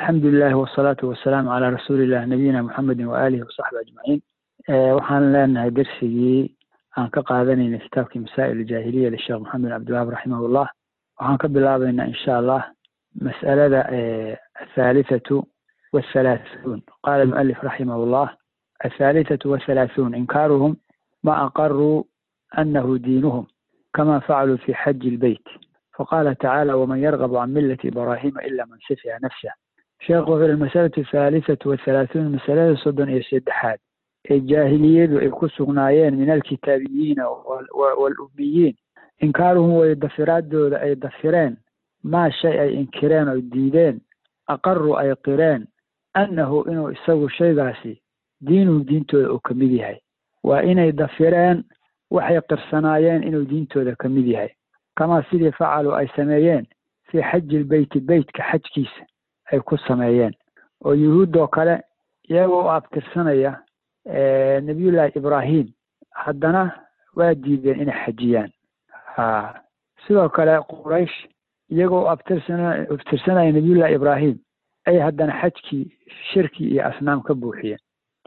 alxamdu lilahi wasalaatu wasalaamu calaa rasuuliillah nabiyina muxamedin waaalihi wasaxbi ajmaciin waxaan leenahay dersigii aan ka qaadanayna kitaabkii masaa'il jaahiliya lisheekh maxamed bin cabdiwahaab raximahullah waxaan ka bilaabaynaa insha allah mas'alada athalithatu wathalaathuun qaala almualif raximahullah athalithatu wathalaathuun inkaaruhum ma aqaruu anahu diinuhum kama facaluu fi xaji ilbeyt faqala tacaala waman yargabu can millati ibraahima ila man safiha nafsah sheekhu wuxuu yihi masalatu athalithatu wathalaathuun masalada soddon iyo saddexaad ee jaahiliyadu ay ku sugnaayeen min alkitaabiyiina walumiyiin inkaaruhum way dafiraadooda ay dafireen maa shay ay inkireen oo diideen aqaru ay qireen annahu inuu isagu shaygaasi diinuhum diintooda uu ka mid yahay waa inay dafireen waxay qirsanaayeen inuu diintooda ka mid yahay kamaa sidii facaluu ay sameeyeen fii xaji ilbeyti beytka xajkiisa ay ku sameeyeen oo yuhuuddoo kale iyagoo u abtirsanaya nabiyullaahi ibraahim haddana waa diideen inay xajiyaan ha sidoo kale quraysh iyagoo u abtirsana abtirsanaya nabiyullahi ibraahim ay haddana xajkii shirki iyo asnaam ka buuxiyeen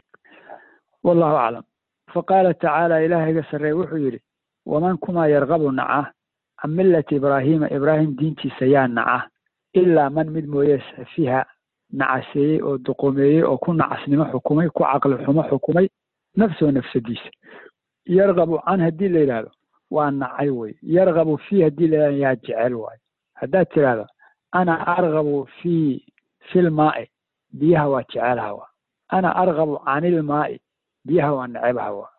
wallahu aclam faqaala tacaala ilaahayga sarreey wuxuu yidhi waman kumaa yargabu naca can millati ibraahiima ibraahim diintiisa yaa naca ilaa man mid mooye safiha nacaseeyey oo duqomeeyey oo ku nacasnimo xukumay ku caqli xumo xukumay nafsoo nafsadiisa yargabu can haddii la yidhaahdo waa nacay wey yargabu fii haddii la yidhahdo yaa jecel waayo haddaad tidhaahdo ana argabu fii filmaa'i biyaha waa jecelaha waa ana argabu canilmaa'i biyaha waa necebha waa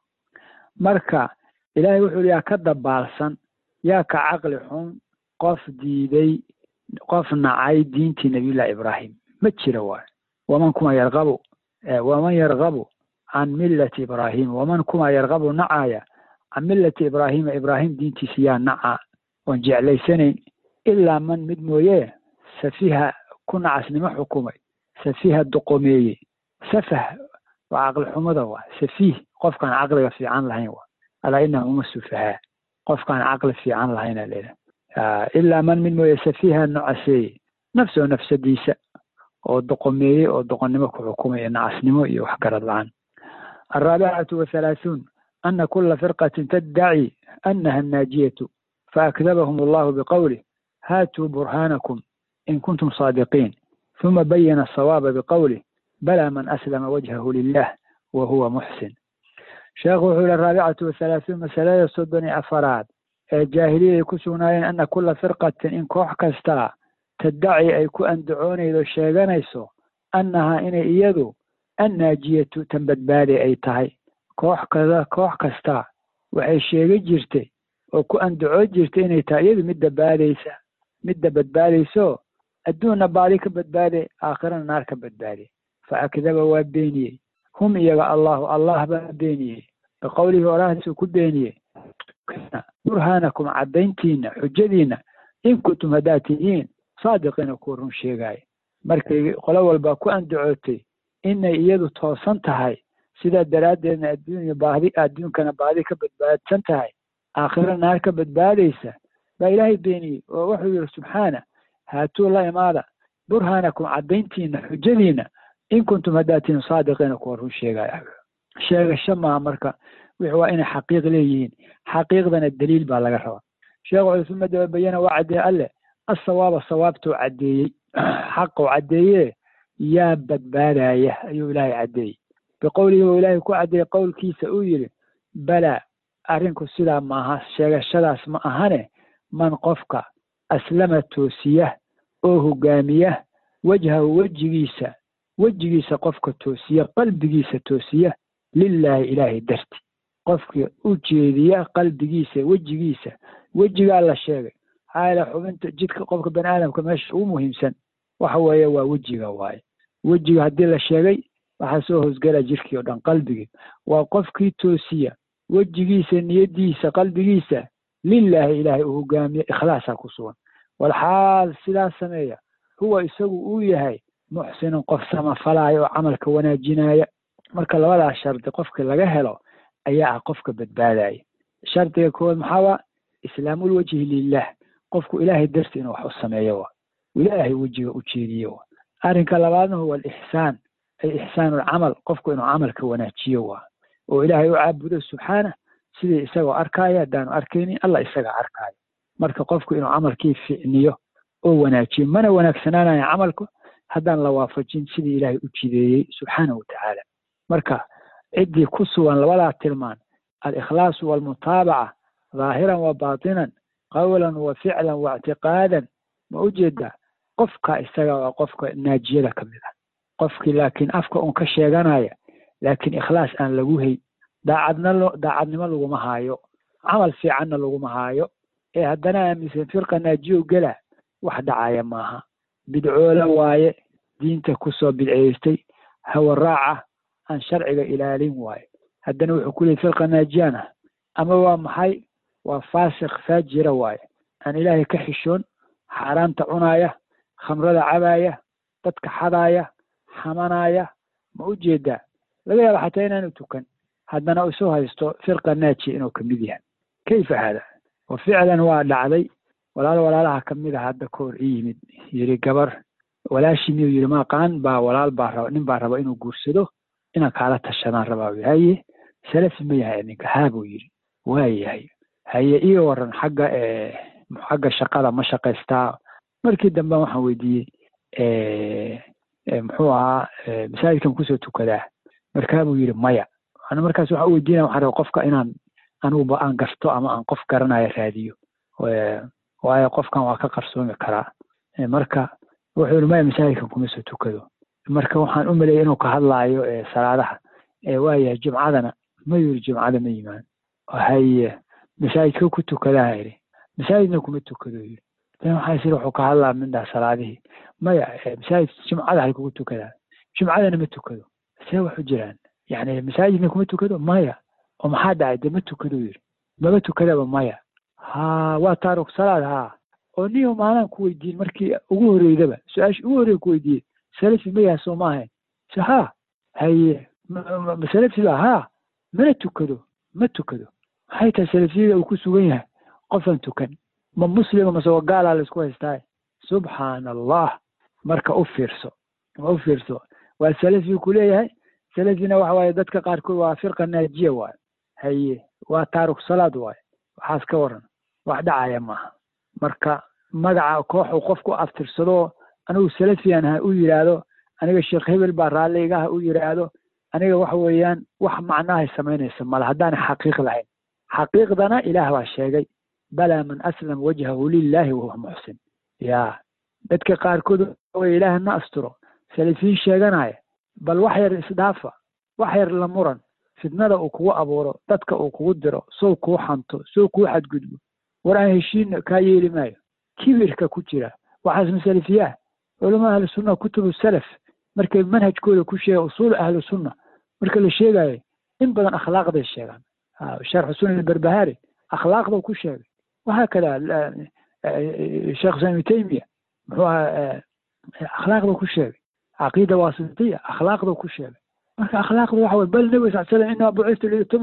marka ilaahay wuxuu yaa ka dabaalsan yaa ka caqli xun qof diiday qof nacay diintii nabiyullahi ibraahim ma jira waayo waman kuma yargabu waman yargabu can millati ibraahima waman kuma yargabu nacaaya can millati ibraahima ibraahim diintiisa yaa naca oon jeclaysanayn ilaa man mid mooye safiha ku nacasnimo xukumay safiha duqomeeye safah waa caqli xumada waa safiih qofkaan caqliga fiican lahayn waa alaa inahum uma sufahaa qofkaan caqli fiican lahayna leedahay ilaa man mid mooye safiha nocaseeye nafsoo nafsadiisa oo doqomeeyey oo doqonnimo ku xukumaya nacasnimo iyo waxgarad la-aan alraabicatu wathalaathuun ana kula firqatin taddaci annaha annaajiyatu faakdabahum allahu biqowlih haatuu burhaanakum in kuntum saadiqiin huma bayana asawaaba biqowlih balaa man aslama wajhahu lilah wa huwa muxsin sheekhu wuxuu yihi araabicatu wathalaathuun masalada soddon iyo afaraad ee jaahiliyaday ku sugnaayeen ana kula firqatin in koox kastaa taddaci ay ku andacoonaydo sheeganayso annahaa inay iyadu annaajiyatu tan badbaaday ay tahay koox kada koox kastaa waxay sheegi jirtay oo ku andacoo jirtay inay tahay iyadu midda baadaysa midda badbaadayso adduunna baadi ka badbaaday aakhirana naar ka badbaaday fa akdaba waa beeniyey hum iyaga allahu allah baa beeniyey biqowlihi oraahdiisuu ku beeniyey burhaanakum caddayntiina xujadiina in kuntum haddaad tihiin saadiqiina kuwa run sheegaayo markay qolo walba ku andacootay inay iyadu toosan tahay sidaa daraaddeedna adduunya baadi adduunkana baadi ka badbaadsan tahay aakhiro naar ka badbaadaysa baa ilaahay beeniyey oo wuxuu yihi subxaana haatuu la imaada burhaanakum caddayntiina xujadiina in kuntum haddaad tihiin saadiqiina kuwa run sheegaayo sheegasho maaha marka wix waa inay xaqiiq leeyihiin xaqiiqdana daliil baa laga rabaa sheekhu cusuma dababayana waa caddeeye alle asawaaba sawaabtuu caddeeyey xaquu caddeeye yaa badbaadaya ayuu ilaahay caddeeyey biqowlihi uu ilaahay ku caddeeyey qowlkiisa uu yidhi balaa arrinku sidaa maaha sheegashadaas ma ahane man qofka aslama toosiya oo hogaamiya wejhahu wejigiisa wejigiisa qofka toosiya qalbigiisa toosiya lilaahi ilaahay darti qofkii u jeediya qalbigiisa wejigiisa wejigaa la sheegay maxaa yeele xubinta jidka qofka bani aadamka meesha ugu muhiimsan waxa weeye waa wejiga waaye wejiga haddii la sheegay waxaa soo hoosgala jirkii o dhan qalbigii waa qofkii toosiya wejigiisa niyadiisa qalbigiisa lilaahi ilaahay uu hogaamiye ikhlaasaa ku sugan walxaal sidaas sameeya huwa isagu uu yahay muxsinun qof samafalaya oo camalka wanaajinaya marka labadaas shardi qofkii laga helo ayaa ah qofka badbaadaya shardiga koowaad maxaa waa islaamulwajhi lilah qofku ilaahay darti inuu wax u sameeyo wa ilaahay wejiga u jeediye wa arrinka labaadna huwa alixsaan ay ixsaanu alcamal qofku inuu camalka wanaajiyo waa oo ilaahay u caabudo subxaana sidii isagoo arkaayo haddaanu arkaynin allah isagaa arkaayo marka qofku inuu camalkii ficniyo oo wanaajiyo mana wanaagsanaanayo camalku haddaan la waafajin sidii ilaahay u jideeyey subxaana wa tacaala marka ciddii ku sugan labadaa tilmaan alikhlaasu waalmutaabaca dhaahiran wa baatinan qawlan wa ficlan wa ictiqaadan ma u jeedaa qofka isaga waa qofka naajiyada ka mid ah qofkii laakiin afka un ka sheeganaya laakiin ikhlaas aan lagu hay daacadna daacadnimo laguma haayo camal fiicanna laguma haayo ee haddana aaminsan firqa naajiyow gela wax dhacaya maaha bidcoola waaye diinta kusoo bidceystay hawa raaca aan sharciga ilaalin waaye haddana wuxuu ku leeyay firqa naajiyaan ah ama waa maxay waa faasiq faajira waaye aan ilaahay ka xishoon xaaraanta cunaaya khamrada cabaaya dadka xadaaya xamanaya ma u jeedaa laga yaaba xataa inaanu tukan haddana isu haysto firqa naajiya inuu kamid yahay kayfa haada wa ficlan waa dhacday walaal walaalaha kamid ah hadda ka hor i yimid yiri gabar walaashii miyuu yiri maqaan baa walaal baa raba nin baa raba inuu guursado inaan kaala tashadaan rabaa wi haye salafi ma yahay ninka haa buu yiri waa yahay haye iga waran xagga xagga shaqada ma shaqaystaa markii dambe waxaan weydiiyey muxuu ahaa masaajidkan kusoo tukadaa markaa buu yidhi maya ana markaas waxaan u weydiinaya waxaan raba qofka inaan aniguba aan garto ama aan qof garanaya raadiyo waayo qofkan waa ka qarsoomi karaa marka wuxuu yidhi maya masaajidkan kuma soo tukado marka waxaan u maleeyay inuu ka hadlaayo salaadaha waayahay jumcadana ma yiri jumcada ma yimaan haye masaajidka ku tukadaa yidhi masaajidna kuma tukado yidhi dan waxaa siri wuxuu ka hadlaa mindhaa salaadihii maya masaajid jumcada hay kugu tukadaa jumcadana ma tukado see waxu jiraan yani masaajidna kuma tukado maya oo maxaa dhacay de ma tukado yidhi maba tukadaba maya ha waa taaruk salaad ha oo niyo maalaan ku weydiin markii ugu horeydaba su-aasha ugu horey ku weydiiyey salafi ma yaha soo ma ahayn se ha haye masalafi ba ha mana tukado ma tukado maxay tahay salafiyada uu ku sugan yahay qofaan tukan ma muslima mase waa gaalaa laisku haystaa subxaana allah marka u fiirso ma u fiirso waa salafi ku leeyahay salafina waxa waaye dadka qaarkood waa firqa naajiya waaye haye waa taaruk salaad waaye waxaas ka waran wax dhacaya maaha marka magaca kooxu qofku aftirsado anigu salafiyan aha u yidhaahdo aniga sheekh hebel baa raalli igaha u yidhaahdo aniga waxa weeyaan wax macnahay samaynaysa male haddaana xaqiiq lahayn xaqiiqdana ilaah baa sheegay balaa man aslama wajhahu lilahi wahuwa muxsin ya dadka qaarkood way ilaah na asturo salafiin sheeganaya bal wax yar isdhaafa wax yar la muran fitnada uu kugu abuuro dadka uu kugu diro sow kuu xanto sow kuu xadgudbo war aan heshiin kaa yeeli maayo kibirka ku jira waxaas masalafiyaah culama ahlu sunna kutubu salaf markay manhajkooda ku sheega usuul ahlu sunna marka la sheegayo in badan akhlaaqday sheegaan sharxu sunan barbahari akhlaaqda ku sheegay waxaa kada sheekh islam ibnu taymiya muxuu ahaa akhlaaqda ku sheegay caqiida wasitiya akhlaaqda ku sheegay marka akhlaaqda waxa weye bal nabi sal slam inama bucistu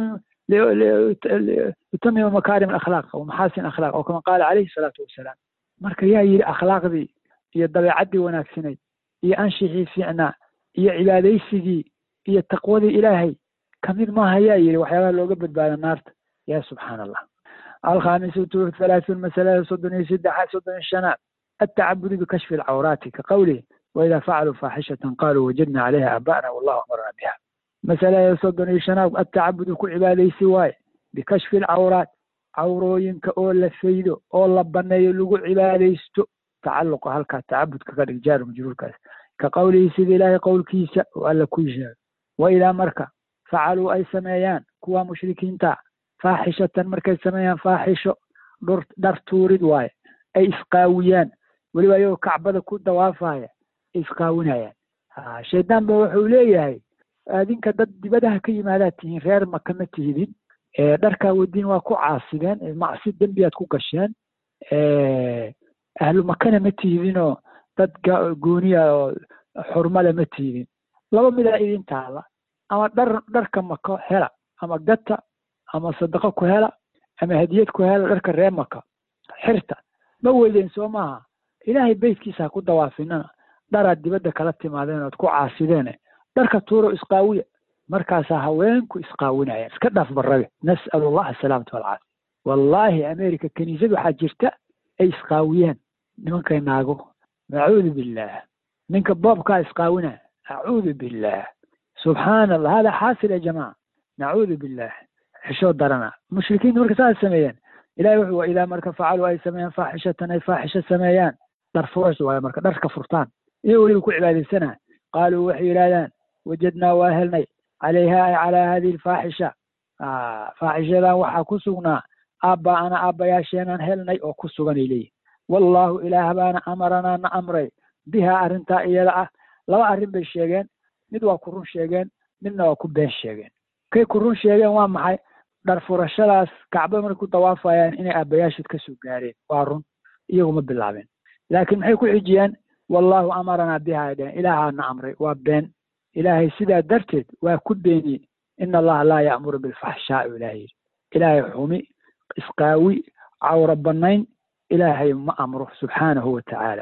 liutamima makaarim alakhlaaq wa maxaasin akhlaaq oo kama qaala calayhi salaatu wasalaam marka yaa yidhi akhlaaqdii iyo dabeecaddii wanaagsanayd iyo anshixii fiicnaa iyo cibaadaysigii iyo taqwadii ilaahay kamid maaha yaa yidhi waxyaabaha looga badbaada naarta ya subxaana allah alkhamisatu thalaathuun masalada soddon iyo saddexa soddon iyo shanaad التعبد بكشف العورات كقوله وإذا فعلوا فاحشة قالوا وجدنا عليها آباءنا والله أمرنا بها مسألة يصدني شناب التعبد كعبادي سواي بكشف العورات عوروينك أو لفيدو أو لبنا يلقوا عباديستو تعلق هلك التعبد كرجال مجرور كاس كقوله سيد الله قول كيسا وألا كيسا وإلى مركة فعلوا أي سميان كوا مشركين تا فاحشة مركة سميان فاحشة در تورد واي أي إسقاويان weliba ayagoo kacbada ku dawaafaya isqaawinayaan shaydaan ba wuxuu leeyahay adinka dad dibadaha ka yimaadaad tihiin reer maka ma tihidin dharkaa wadiin waa ku caasideen macsi dembiyaad ku gasheen ahlu makana ma tihidinoo dad gooniya oo xurmale ma tihidin laba midaa idin taala ama dhar dharka mako hela ama gata ama sadaqo ku hela ama hadiyad ku hela dharka reer maka xirta ma weydeen soo maaha ilaahay beytkiisa ha ku dawaafinana dharaad dibadda kala timaadeen ood ku caasideene dharka tuuro isqaawiya markaasaa haweenku isqaawinayaan iska dhaaf barrabe nas'alu allah asalaamata walcaafiya wallaahi america kiniisad waxaa jirta ay isqaawiyaan nimankay naago nacuudu billaah ninka boobkaa isqaawina acuudu billaah subxaana allah hada xaasil ya jamaca nacuudu billaah xishoo darana mushrikiinta marka saas sameeyaan ilahi wuxuu wa idaa marka facaluu ay sameeyaan faaxishatan ay faaxisho sameeyaan dhar furas waayo marka dharka furtaan iyo weliba ku cibaadaysanaa qaaluu waxay yidhahdaan wajadnaa waa helnay calayha ay calaa hadihi alfaaxisha faaxishadan waxaa ku sugnaa aabba ana aabbayaasheenaan helnay oo ku suganay leeyihin wallaahu ilaah baana amaranaa na amray bihaa arrintaa iyada ah laba arrin bay sheegeen mid waa ku run sheegeen midna waa ku been sheegeen kay ku run sheegeen waa maxay dhar furashadaas kacbada markay ku dawaafayaan inay aabbayaashood ka soo gaareen waa run iyaguma bilaabeen laakiin maxay ku xijiyeen wallaahu amaranaa bihaa ay dheheen ilaahaa na amray waa been ilaahay sidaa darteed waa ku beeniyey ina allaha laa ya'muru bilfaxshaa'i ilaahay yidhi ilaahay xumi isqaawi cawra bannayn ilaahay ma amro subxaanahu wa tacaala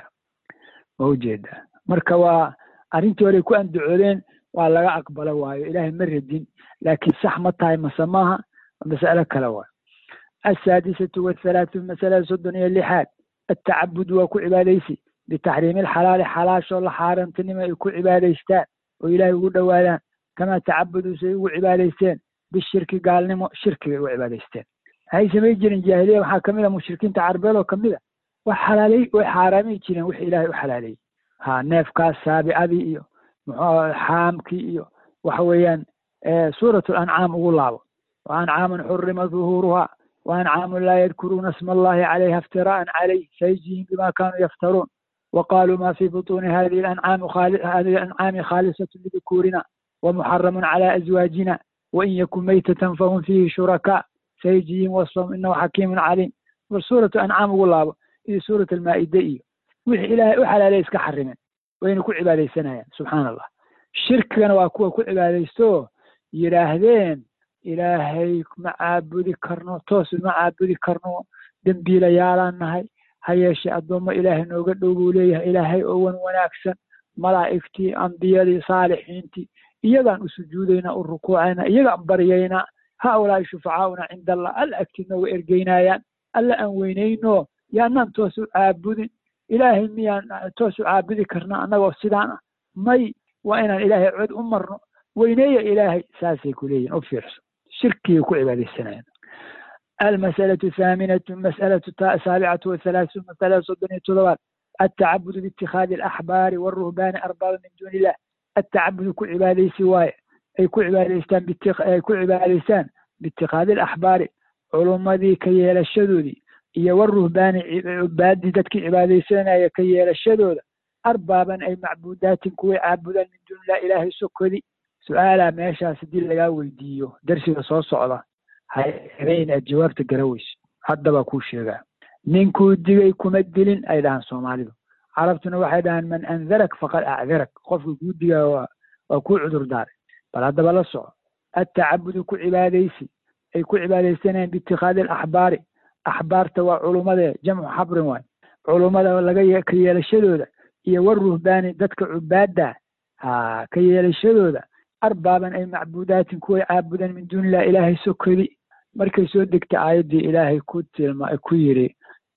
ma ujeedaa marka waa arrintii horey ku andacoodeen waa laga aqbalo waayo ilaahay ma radin laakiin sax ma tahay mase maaha mas'alo kale waayo asaadisatu wathalaathuun masalada soddon iyo lixaad atacabud waa ku cibaadaysi bitaxriimi alxalaali xalaashoo la xaarantinimo ay ku cibaadaystaan oo ilaahay ugu dhowaadaan kamaa tacabuduu say ugu cibaadaysteen bishirki gaalnimo shirkigay ugu cibaadaysteen waxay samay jireen jaahiliya waxaa kamid a mushrikiinta carbeed oo kamid a wax xalaalay way xaaraamay jireen wix ilaahay u xalaaleeyey ha neefkaas saabicadii iyo muxuu xaamkii iyo waxa weeyaan suurat lancaam ugu laabo wa ancaamun xurima duhuuruha wa ancaamun laa yadkuruuna sma allahi calayha iftira'an calayh sayjihim bima kanuu yaftaruun وقالوا ما في بطون هذه الأنعام خال... هذه الأنعام خالصة لذكورنا ومحرم على أزواجنا وإن يكن ميتة فهم فيه شركاء سيجيهم وصفهم إنه حكيم عليم وسورة أنعام والله إيه سورة المائدة إيه وحي إلهي وحلا ليس كحرمين وين كل عبادة سنة سبحان الله الشرك كان واكوا كل عبادة سو يراهدين إلهي معابدي كرنو توس معابدي كرنو دنبيلا يالان نهي ha yeeshee addoommo ilaahay nooga dhow buu leeyahay ilaahay oo wan wanaagsan malaa'igtii ambiyadii saalixiintii iyagaan u sujuudaynaa u rukuucaynaa iyagaan baryaynaa haaulaa'i shufacaauna cinda allah alla agtii nooga ergeynayaan alla aan weynayno yaanaan toos u caabudin ilaahay miyaan toos u caabudi karnaa annagoo sidaan ah may waa inaan ilaahay cod u marno weyneeya ilaahay saasay ku leeyihin u fiirso shirkigay ku cibaadaysanayaan المسألة الثامنة مسألة السابعة والثلاثون مسألة صدنية تضوات التعبد باتخاذ الأحبار والرهبان أربابا من دون الله التعبد كل عبادة سواي أي كل عبادة باتخ... أي كل عبادة باتخاذ الأحبار علوم ذي كي الشذوذي إيا والرهبان عباد ذاتك عبادة سنة كي الشذوذ أربابا أي معبودات كوي عابدا من دون لا إله سكذي سؤالا ماشا سديل لغا ويديو درسي صوص على hayn aad jawaabta garaweyso hadda baa kuu sheegaa ninkuu digay kuma dilin ay dhahaan soomaalidu carabtuna waxay dhahaan man andarak faqad acdarak qofka kuu digaa waa waa kuu cudur daaray bal haddaba la soco attacabudu ku cibaadaysi ay ku cibaadaysanayaan biitikhaadi alaxbaari axbaarta waa culummade jamcu xabrin waay culummada laga ka yeelashadooda iyo waruhbaani dadka cubaadda ha ka yeelashadooda arbaaban ay macbuudaatin kuway caabudan min duuni illah ilaahay sokodi markay soo degta aayaddii ilaahay ku tilma ku yidhi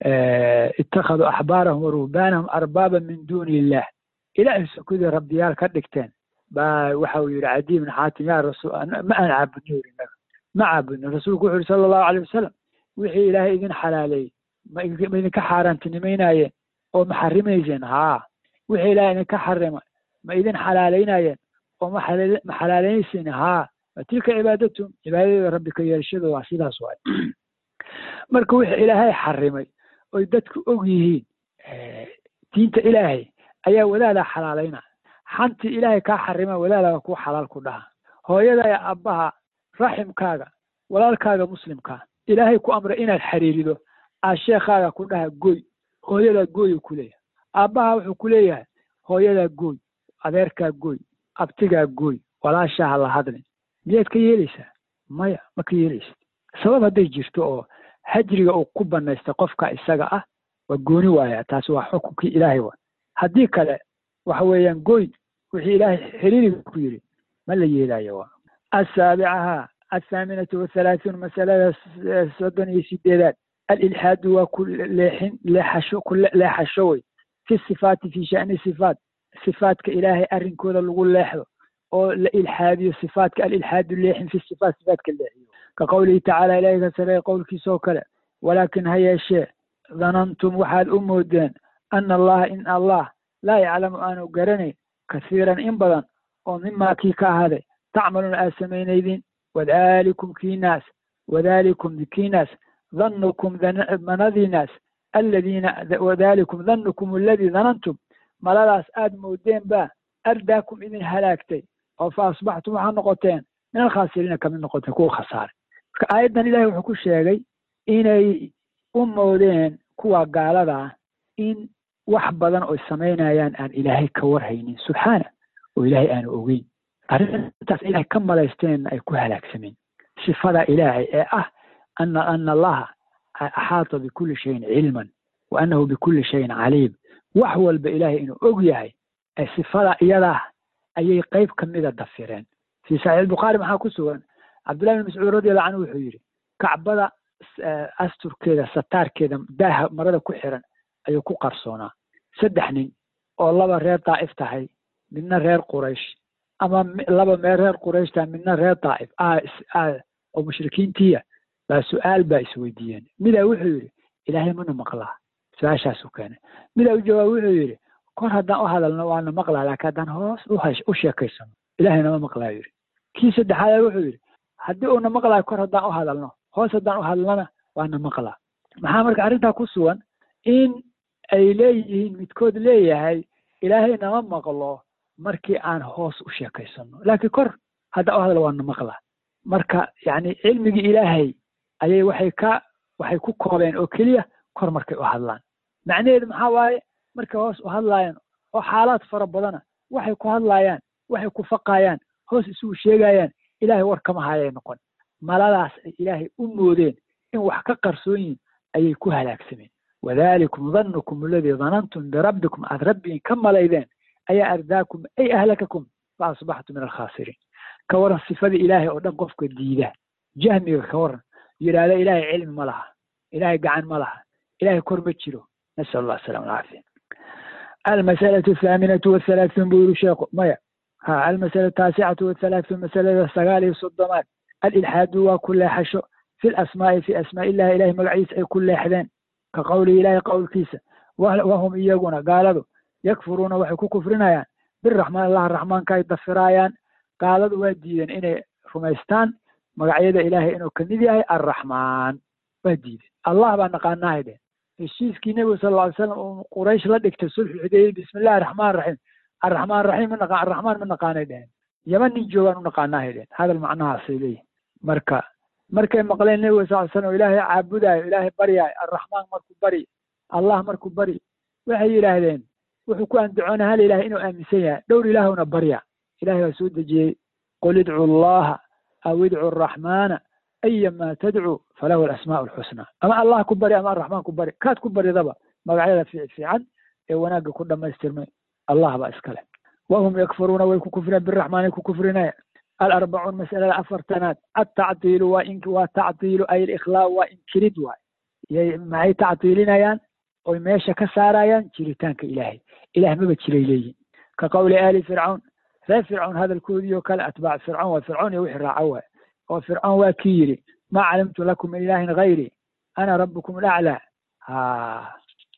ittakhaduu axbaarahum wa ruhbaanahum arbaaban min duuni illah ilaahay sokodii rabbiyaal ka dhigteen baa waxa uu yidhi cadi ibn xaatim yaa rasuul ma aan caabudno yidhi naga ma caabudno rasuulku wuxuu yidhi sala allahu alay wasalam wixii ilaahay idin xalaaleeyey ma idinka xaaraantinimaynayeen oo ma xarimayseen haa wixii ilaahay idinka xarima ma idin xalaalaynayeen oo ma xalaalaynaysin haa tilka cibaadatum cibaadada rabbi ka yeelashada waa sidaas waay marka wixii ilaahay xarimay oy dadku og yihiin diinta ilaahay ayaa wadaadaa xalaalayna xantii ilaahay kaa xarima wadaadaa kuu xalaal ku dhaha hooyada ee abbaha raximkaaga walaalkaaga muslimkaa ilaahay ku amray inaad xiriirido aa sheekhaaga ku dhaha goy hooyadaa gooyu ku leeyahay aabbaha wuxuu ku leeyahay hooyadaa gooy adeerkaa gooy abtigaa gooy walaashaa ha la hadlin miyaad ka yeelaysaa maya ma ka yeelaysid sabab hadday jirto oo hajriga uu ku banaysta qofka isaga ah waa gooni waaya taasi waa xukunkii ilaahay wa haddii kale waxa weeyaan goyn wixii ilaahay xiriiriga ku yidhi ma la yeelayo waa asaabicaha athaaminatu wathalaathuun masalada soddon iyo sideedaad alilxaadu waa ku leexin leexasho ku leexasho wey fi sifaati fi shani sifaat sifaatka ilaahay arrinkooda lagu leexdo oo la ilxaadiyo sifaatka alilxaadu leexin fi sifaat sifaatka leexiyo ka qowlihi tacaala ilaahay ka sareeya qowlkiisa oo kale walaakin ha yeeshee danantum waxaad u moodeen ana allaha in allah laa yaclamu aanu garanayn kasiiran in badan oo mimaa kii ka ahaaday tacmaluuna aad samaynaydin wadalikum kiinaas wadalikum kiinaas dhanukum manadiinaas aladiina wadalikum dhanukum aladii danantum maladaas aad moodeen baa ardaakum idin halaagtay oo fa asbaxtum waxaa noqoteen min alkhaasiriina kamid noqoteen kuwa khasaaray marka aayaddan ilahay wuxuu ku sheegay inay u moodeen kuwa gaalada ah in wax badan oy samaynayaan aan ilaahay ka warhaynin subxaana oo ilaahay aanu ogeyn arrintaas ilahay ka malaysteenna ay ku halaagsameen sifada ilaahay ee ah ana ana allaha axaata bikulli shayin cilman wa annahu bikulli shayin caliim wax walba ilaahay inuu og yahay sifada iyadaa ayay qayb ka mida dafireen fii saxiix albukhaari maxaa ku sugan cabdullahi bin mascuud radiallahu canhu wuxuu yidhi kacbada asturkeeda sataarkeeda daaha marada ku xiran ayuu ku qarsoonaa saddex nin oo laba reer daa'if tahay midna reer quraysh ama laba mee reer quraysh tahay midna reer daa'if oo mushrikiintiya baa su-aal baa isweydiiyeen midaa wuxuu yidhi ilaahay mana maqlaa su-aashaasuu keenay midaa u jawaab wuxuu yidhi kor haddaan u hadalno waana maqlaa laakiin haddaan hoos u sheekaysano ilaahay nama maqlaa yidhi kii saddexaad wuxuu yidhi haddii uuna maqlaayo kor haddaan u hadalno hoos haddaan u hadlana waana maqlaa maxaa marka arrintaa ku sugan in ay leeyihiin midkood leeyahay ilaahay nama maqlo markii aan hoos u sheekaysano laakiin kor haddaan u hadlo waana maqlaa marka yacni cilmigii ilaahay ayay waxay ka waxay ku koobeen oo keliya kor markay u hadlaan macnaheedu maxaa waaye markay hoos u hadlaayaan oo xaalaad fara badana waxay ku hadlaayaan waxay ku faqaayaan hoos isugu sheegayaan ilaahay war kama hayay noqon maladaas ay ilaahay u moodeen in wax ka qarsoon yihin ayay ku halaagsameen wadalikum dhanukum aladii danantum birabbikum aad rabbiin ka malaydeen ayaa ardaakum ay ahlakakum fa asbaxtum min alkhaasiriin ka waran sifadii ilaahay oo dhan qofka diida jahmiga ka waran yidhaahda ilaahay cilmi ma laha ilaahay gacan ma laha ilaahay kor ma jiro nasal allah asalaam alcaafiya almasalatu athaaminatu wathalaathuun buu yiri sheekhu maya ha almasalatu taasicatu wathalaathuun masalada sagaal iyo soddomaad alilxaadu waa ku leexasho fi lasmaa'i fi asmaa'i illahi ilahay magaciisa ay ku leexdeen ka qowlihi ilaahay qowlkiisa wahum iyaguna gaaladu yakfuruuna waxay ku kufrinayaan biraxmaan allah raxmaanka ay dafiraayaan gaaladu waa diideen inay rumaystaan magacyada ilaahay inuu kamid yahay arraxmaan waa diideen allah baa naqaanahay dhehen heshiiskii nebigu sal lla ly slam uu quraysh la dhigtay sulxu xudaybiya bismi illahi araxmaan raxiim arraxmaan raxiim ma naqa arraxmaan ma naqaanay dhehen yaman nin joogaan u naqaanahay dhehen hadal macnahaasay leeyihin marka markay maqleen nebiga sal ly slam ilaahay caabudaayo ilaahay baryaayo arraxmaan markuu bari allah markuu bari waxay yidhaahdeen wuxuu ku andacoona hal ilahay inuu aaminsan yahay dhowr ilaahuna barya ilahay baa soo dejiyey qul idcu allaha aw idcu araxmaana ayama tadcu falahu alasmaa'u alxusnaa ama allah ku bari ama arraxmaan ku bari kaad ku baridaba magacyada fiic fiican ee wanaagga ku dhammaystirmay allah baa iskale wahum yakfuruuna way ku kufreen biraxmaanay ku kufrinaya alarbacuun masalada afartanaad altactiilu waa in waa tactiilu ay alikhlaa waa inkirid waay yay maxay tactiilinayaan oy meesha ka saarayaan jiritaanka ilaahay ilaah maba jiray leeyihin ka qowli aali fircawn reer fircawn hadalkoodii oo kale atbaac fircawn waa fircawn iyo wixii raaca waay oo fircawn waa kii yidhi maa calimtu lakum min ilaahin gayri ana rabbukum alaclaa ha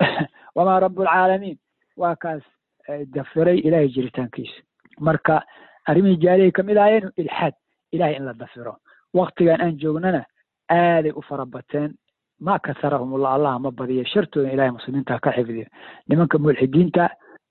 wamaa rabu alcaalamiin waa kaas dafiray ilaahay jiritaankiisa marka arrimihii jaalihay kamid ahaayeen ilxaad ilahay in la dafiro waktigan aan joognana aaday u fara bateen ma kasarahum ullah allah ma badiyo shartooda ilahay muslimiinta ka xifdiyo nimanka mulxidiinta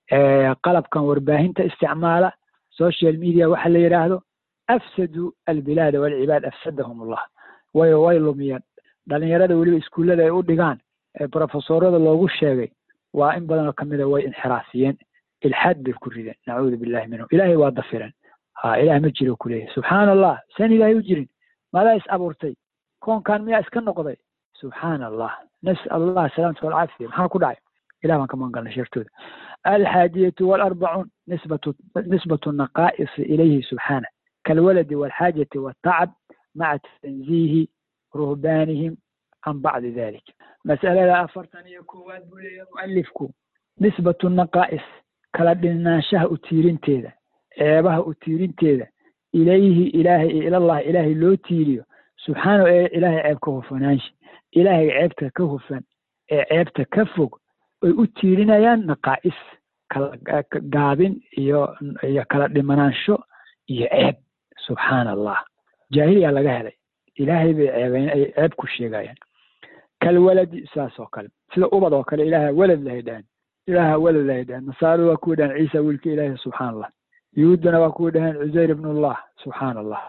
qalabkan warbaahinta isticmaala social media waxa la yidhaahdo afsaduu albilaada walcibaad afsadahum ullah way way lumiyeen dhalinyarada weliba iskuullada ay u dhigaan ee profesorada loogu sheegay waa in badanoo kamida way inxiraafiyeen ilxaad bay ku rideen nacuudu billahi minhum ilaahay waa dafireen ha ilaah ma jiro kuleeyahy subxaana allah saan ilaahay u jirin maadaa is abuurtay koonkan miyaa iska noqday subxaana allah nasal allah salaamata walcaafiya maxaa ku dhacay ilah baan ka magan galnay shartooda alxaadiyatu walarbacuun nisbatu nisbatu naqaa'isi ilayhi subxaana kalwaladi walxaajati waltacab maca tanziihi ruhbaanihim can bacdi dalik mas'alada afartan iyo koowaad buu leeyahay mu'alifku nisbatu naqaa'is kala dhinaanshaha u tiirinteeda ceebaha u tiirinteeda ilayhi ilaahay iyo ilallahi ilaahay loo tiiriyo subxaanahu ee ilaahay ceeb ka hufanaansha ilaahay ceebta ka hufan ee ceebta ka fog ay u tiirinayaan naqaa'is kala gaabin iyo iyo kala dhimanaansho iyo ceeb subxaana allah jaahiliya laga helay ilaahay bay ceebayn ay ceeb ku sheegayaan kalwaladi saas oo kale sida ubad oo kale ilaaha walad lahay dhahan ilaaha walad lahay dhahan nasaaradu waa kuwa dhahan ciisa wiilka ilaahi subxaana allah yuhuuddana waa kuwa dhahan cusayr ibnullah subxaana allah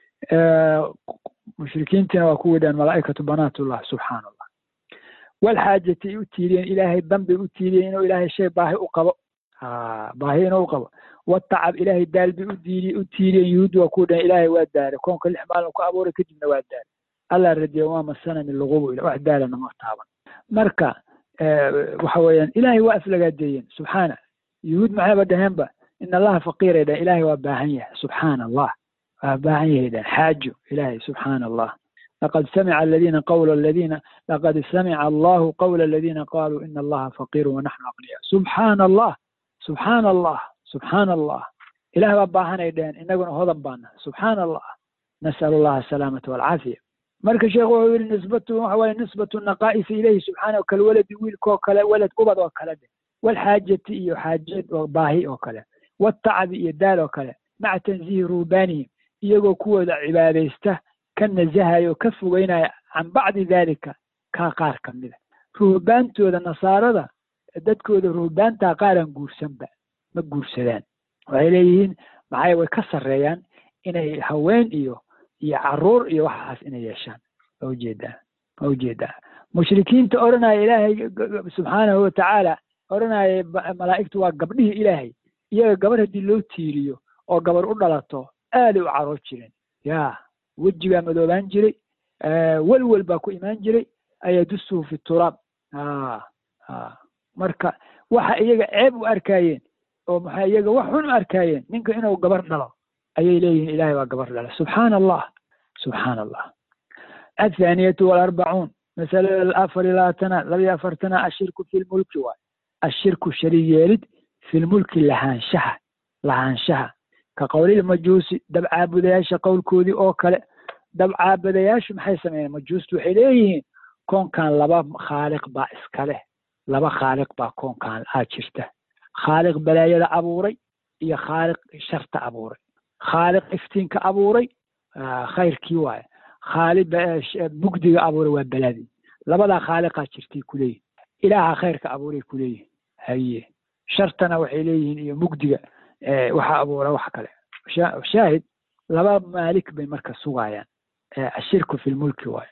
mushrikiintina waa kuwa dhahan malaa'ikatu banaatullah subxaana allah walxaajati ay u tiiriyeen ilaahay danbay u tiiriyeen inuu ilaahay shay baahi u qabo baahi inuu u qabo watacab ilaahay daal bay u diiri u tiiriyeen yuhuuddu waa kuwa dhahan ilaahay waa daare koonka lix maalin ku abuuray kadibna waa daare allah radiya waa masanani lugubu ila wax daalana ma taaban marka waxa weeyaan ilaahay waa aflagaadeeyeen subxaana yuhuud maxayba dhaheenba in allaha faqiiray dhahen ilaahay waa baahan yahay subxaana allah waa baahan yahay dhahen xaajo ilaahay subxaana allah laqad samica aladiina qawla aladiina laqad samica allahu qawla aladiina qaluu ina allaha faqiiru wanaxnu aqniya subxaana allah subxaana allah subxaana allah ilaah baa baahanay dhaheen inaguna hodan baana subxaana allah nas'al allaha asalaamata walcaafiya marka sheekhu wuxuu yihi nisbatu waxa waaye nisbatu naqaa'isi ilayhi subxaanahu kalwaladi wiilkoo kale walad ubad oo kale de walxaajati iyo xaajad oo baahi oo kale watacabi iyo daal oo kale maca tanziihi ruubaanihim iyagoo kuwooda cibaadaysta ka nasahayo o ka fogeynaya can bacdi daalika kaa qaar ka mida ruhbaantooda nasaarada dadkooda ruhbaantaa qaaraan guursanba ma guursadaan waxay leeyihiin maxay way ka sarreeyaan inay haween iyo iyo caruur iyo waxaas inay yeeshaan ma ujeedaa ma ujeedaa mushrikiinta odhanaya ilaahay subxaanahu watacaala odhanaya malaa'igtu waa gabdhihii ilaahay iyaga gabar haddii loo tiiriyo oo gabar u dhalato aaday u caroor jireen ya wejigaa madoobaan jiray welwel baa ku imaan jiray ayadusuhu fi turaab marka waxa iyaga ceeb u arkaayeen oo maxaa iyaga wax xun u arkaayeen ninka inuu gabar dhalo ayay leeyihiin ilahay waa gabar dhala subxaana allah subxaana allah athaaniyatu walarbacuun masalada afar iyo labaatanaad laba iyo afartanaad ashirku fi lmulki waay ashirku shariig yeelid fi lmulki lahaanshaha lahaanshaha ka qowlilmajuusi dabcaabudayaasha qowlkoodii oo kale dabcaabadayaashu maxay sameeyeen majuustu waxay leeyihiin koonkan laba khaaliq baa iska leh laba khaaliq baa koonkan aa jirta khaaliq balaayada abuuray iyo khaaliq sharta abuuray khaaliq iftiinka abuuray khayrkii waaye khaali mugdiga abuuray waa baladii labadaa khaaliqaa jirtay kuleeyihin ilaaha khayrka abuuray kuleeyihin haye shartana waxay leeyihiin iyo mugdiga waxa abuura wax kale shaahid laba maalik bay marka sugayaan ashirku fi lmulki waaye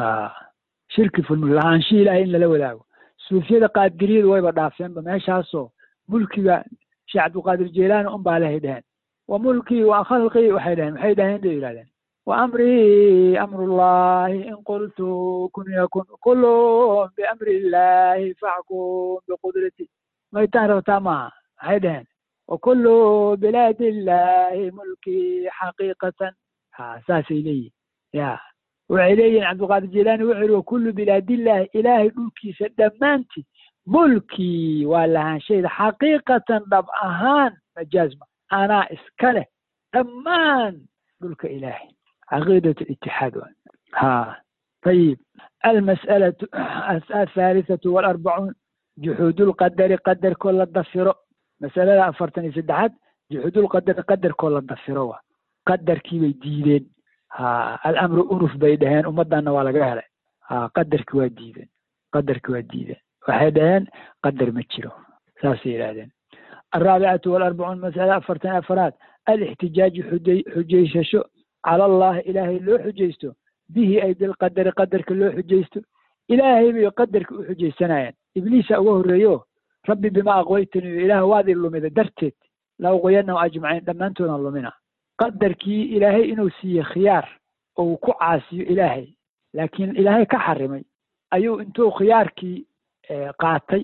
shirki fi lmulki lahaanshihi ilahay in lala wadaago suufiyada qaadiriyadu wayba dhaafeenba meeshaasoo mulkiga sheekh cabdulqaadir jeelaani un baa lehay dheheen wa mulkii wa khalqii waxay dhaheen maxay dhaheen bay yidhahdeen wa amrii amrullahi in qultu kun yakun kulun biamri illahi faxkum biqudrati maytaan rabtaa maaha maxay dhaheen wakulu bilaadi illahi mulkii xaqiiqatan ha saasay leeyihin ya waxay leeyihin cabdulqaadir jilaani wuxuu yihi wakulu bilaadillahi ilaahay dhulkiisa dhammaantii mulkii waa lahaanshayda xaqiiqatan dhab ahaan majaazma anaa iska leh dhammaan dhulka ilaahay caqiidat itixaad wa ha ayib almas'alatu athalithatu walarbacuun juxuudulqadari qadarkoo la dafiro masalada afartan iyo saddexaad juxuudulqadari qadarkoo la dafiro wa qadarkii bay diideen ha alamru unuf bay dhaheen ummaddanna waa laga helay ha qadarki waa diideen qadarki waa diideen waxay dhaheen qadar ma jiro saasay yidhahdeen alraabicatu walarbacuun masala afartan afaraad alixtijaaju xujaysasho cala allahi ilaahay loo xujaysto bihi ay bilqadari qadarka loo xujaysto ilaahay bay qadarka u xujaysanayaan ibliisa uga horreeyo rabbi bima aqwaytani ilaah waad i lumida darteed la uqoyanahum ajmaciin dhammaantoodaan lumina qadarkii ilaahay inuu siiye khiyaar oo uu ku caasiyo ilaahay laakiin ilaahay ka xarimay ayuu intuu khiyaarkii qaatay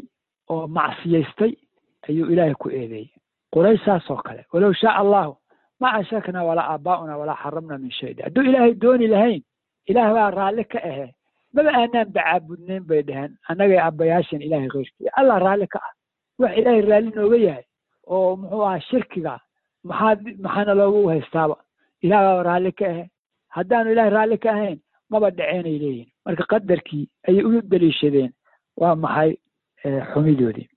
oo macsiyaystay ayuu ilaahay ku eedeeyey quraysh saas oo kale walow shaa allahu ma ashrakna walaa aabaa'una walaa xaramna min shay hadduu ilaahay dooni lahayn ilaah baa raalli ka ahe maba aanaan bacaabudnayn bay dhaheen annagay abbayaashan ilaahay keyrkii allah raalli ka ah wax ilaahay raalli nooga yahay oo muxuu ahaa shirkiga maxaa maxaana loogu haystaaba ilaah baa raalli ka ahe haddaanu ilaahay raalli ka ahayn maba dhaceenay leeyihin marka qadarkii ayay u daliishadeen waa maxay xumidoodii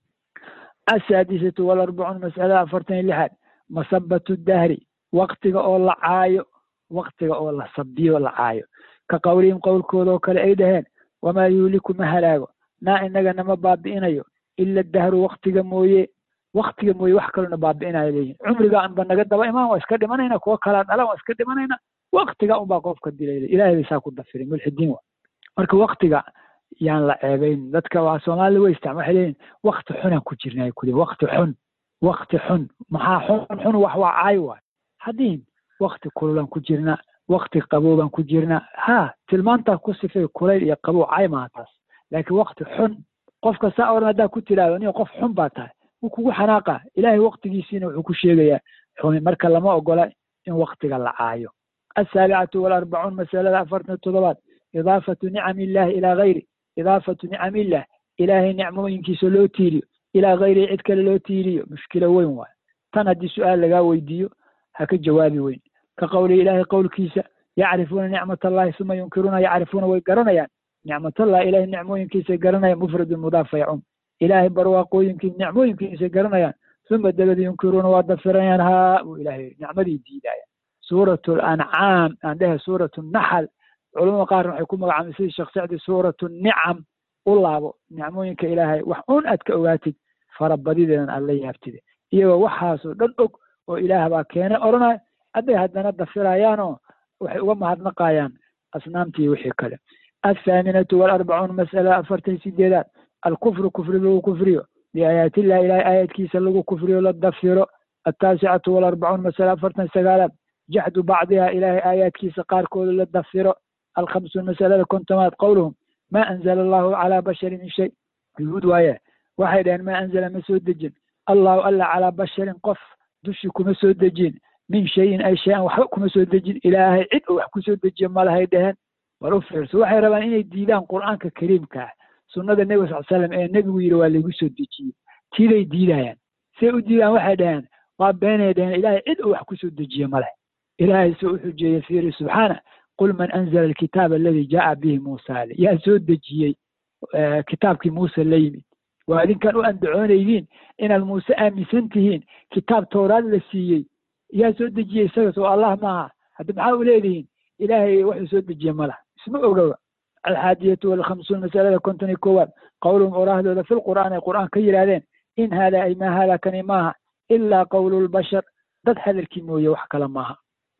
asaadisatu walarbacuun mas'alada afartan iyo lixaad masabatu dahri waktiga oo la caayo waktiga oo la sabiyo la caayo ka qowlihim qowlkooda oo kale ay dhaheen wamaa yuuliku ma halaago naa inaga nama baabi'inayo ila dahru waktiga mooye waktiga mooye wax kalona baabi'inayo leeyihin cumriga anba naga daba imaan waa iska dhimanayna kuwa kalaa dhalan waa iska dhimanayna waktiga unbaa qofka dilay ilahay bay saa ku dafiray mulxidiin wa marka waktiga yaan la ceebayn dadka waa soomaalida way isticma waxay leeyihin wakti xunaan ku jirnay kuli wakti xun wakti xun maxaa xun xun wax waa caay waay haddiin wakti kululaan ku jirna wakti qaboobaan ku jirna ha tilmaantaa ku sifay kulayl iyo qabow caay maaha taas laakiin wakti xun qofka saa oran haddaa ku tiraahdo nin qof xun baa tahay wuu kugu xanaaqa ilaahay waktigiisiina wuxuu ku sheegayaa xumi marka lama ogola in waktiga la caayo asaabicatu walarbacuun masalada afartan toddobaad idaafatu nicami illahi ilaa gayri idaafatu nicami illah ilaahay nicmooyinkiisa loo tiiriyo ilaa gayrihi cid kale loo tiiriyo mushkilo weyn waayo tan haddii su-aal lagaa weydiiyo ha ka jawaabi weyn ka qowlihi ilaahay qowlkiisa yacrifuuna nicmat allahi suma yunkiruuna yacrifuuna way garanayaan nicmatallah ilahay nicmooyinkiisay garanayaan mufradun mudaaf yacum ilaahay barwaaqooyinkii nicmooyinkiisay garanayaan suma dabada yunkiruuna waa dafiranayaan haa buu ilaahay nicmadii diidaya suuratu lancaam aan dhehe suuratu naxal culamada qaarna waxay ku magacaabay sidii sheekh sacdi suuratu nicam u laabo nicmooyinka ilaahay wax un aad ka ogaatid farabadideedan aad la yaabtide iyagoo waxaasoo dhan og oo ilaah baa keene odhanaya hadday haddana dafirayaanoo waxay uga mahadnaqayaan asnaamtii wixii kale athaaminatu waalarbacuun mas'ala afartan sideedaad alkufru kufri lagu kufriyo biaayaatillahi ilahay aayadkiisa lagu kufriyo la dafiro altaasicatu waalarbacuun masala afartan sagaalaad jaxdu bacdiha ilaahay aayaadkiisa qaarkooda la dafiro alkhamsuun masalada kontomaad qowluhum ma anzala allahu calaa basharin min shay yuhuud waaye waxay dhaheen ma anzala ma soo dejin allahu alla calaa basharin qof dushi kuma soo dejin min shayin ay shay-an waxba kuma soo dejin ilaahay cid oo wax ku soo dejiyo malahay dhaheen war u fiirso waxay rabaan inay diidaan qur'aanka kariimka ah sunnada nebiga sal slam ee nebigu yidhi waa laygu soo dejiyey tiiday diidayaan say u diidaan waxay dhaheen waa beenay dhaheen ilaahay cid oo wax ku soo dejiye maleh ilaahay soo u xujeeyey fiiri subxaana qul man anzala alkitaaba aladi jaa bihi muusa ale yaa soo dejiyey kitaabkii muuse la yimid waa idinkan u andacoonaydiin inaad muuse aaminsan tihiin kitaab towraad la siiyey yaa soo dejiyey isaga soo allah maaha hadda maxaa u leedihiin ilaahay waxuu soo dejiye malah isma ogowa alxaadiyatu walkhamsuun masalada konton iyo koowaad qowluhum oraahdooda fi lqur'aan ay qur'aan ka yidhaahdeen in haadaa ay maa haadaa kani maaha ilaa qowlu lbashar dad hadalkii mooye wax kale maaha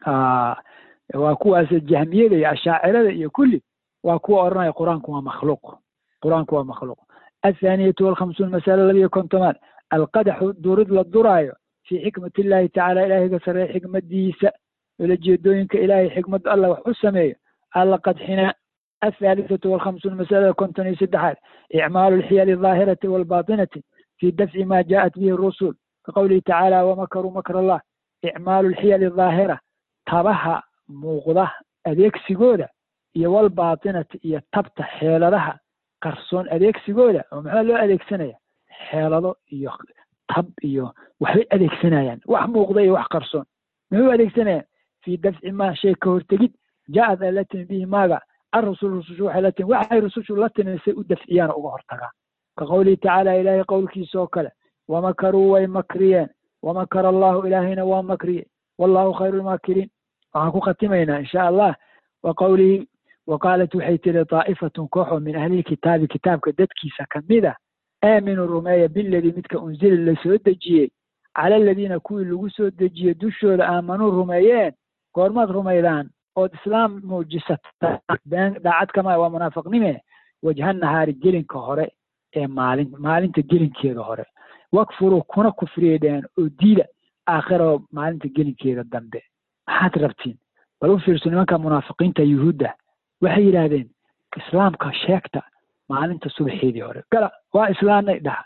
waa kuwaas jahmiyada iyo ashaacirada iyo kulli waa kuwa odhanaya qur-aanku waa makhluuq qur-aanku waa makhluuq athaaniyatu walkhamsuun masala labiyo kontomaad alqadaxu durid la duraayo fii xikmati illahi tacala ilaahiga sarreeye xikmadiisa ulajeedooyinka ilaahay xikmadda allah wax u sameeyo alla qadxinaa athaalithatu walkhamsuun masalada konton iyo saddexaad icmaalu alxiyali aldaahirati waalbaatinati fii dafci ma jaءat bihi rusul kaqowlihi tacaala wamakaruu makr allah icmaalu alxiyali aldaahira tabaha muuqda adeegsigooda iyo walbaatinati iyo tabta xeeladaha qarsoon adeegsigooda oo maxaa loo adeegsanaya xeelado iyo tab iyo waxbay adeegsanayaan wax muuqda iyo wax qarsoon muxuu adeegsanayaan fii dafci maa shay ka hortegid ja'ad ay la timi bihi maaga arusul rusushu waxay la timi waxay rusushu la timi say u dafciyaan uga hortagaan ka qowlihi tacaala ilaahay qowlkiisa oo kale wamakaruu way makriyeen wamakara allahu ilaahayna waa makriyey wallahu khayru lmaakiriin waxaan ku khatimaynaa insha allah wa qowlihi wa qaalat waxay tiri daa'ifatun kooxoo min ahlilkitaabi kitaabka dadkiisa kamid a aaminuu rumeeya biladii midka unzila la soo dejiyey cala aladiina kuwii lagu soo dejiyey dushooda aamanuu rumeeyeen goormaad rumaydaan ood islaam muujisataan been daacad kama waa munaafiqnime wajha nahaari gelinka hore ee maalin maalinta gelinkeeda hore wakfuruu kuna kufriyay dhaheen oo diida aakhirao maalinta gelinkeeda dambe maxaad rabtiin bal u fiirso nimanka munaafiqiinta yuhuudda waxay yidhaahdeen islaamka sheegta maalinta subaxeedii hore gala waa islaamnay dhaha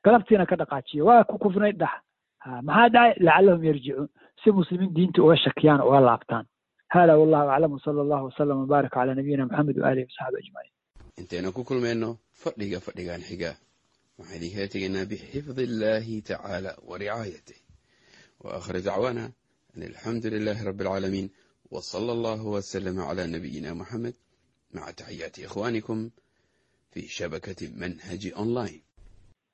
galabtiina ka dhaqaajiyo waa ku kufnay dhax maxaa dhacay lacallahum yarjicuun si muslimiin diinta uga shakiyaan uga laabtaan hada wallahu aclam wsala allahu wasalam wbaarak calaa nabiyina maxamed waalihi wasaxbi ajmaciin intaynu ku kulmayno fadhiga fadhigan xiga waxaan idinkaga tegaynaa bixifdi illahi tacaala wa ricaayatih wa aakhir dacwaana an alxamdu lilahi rabbi alcaalamiin w sala allahu waslama cala nabiyina muxamed maca taxiyaati ikhwanikum fi shabakati manhaji online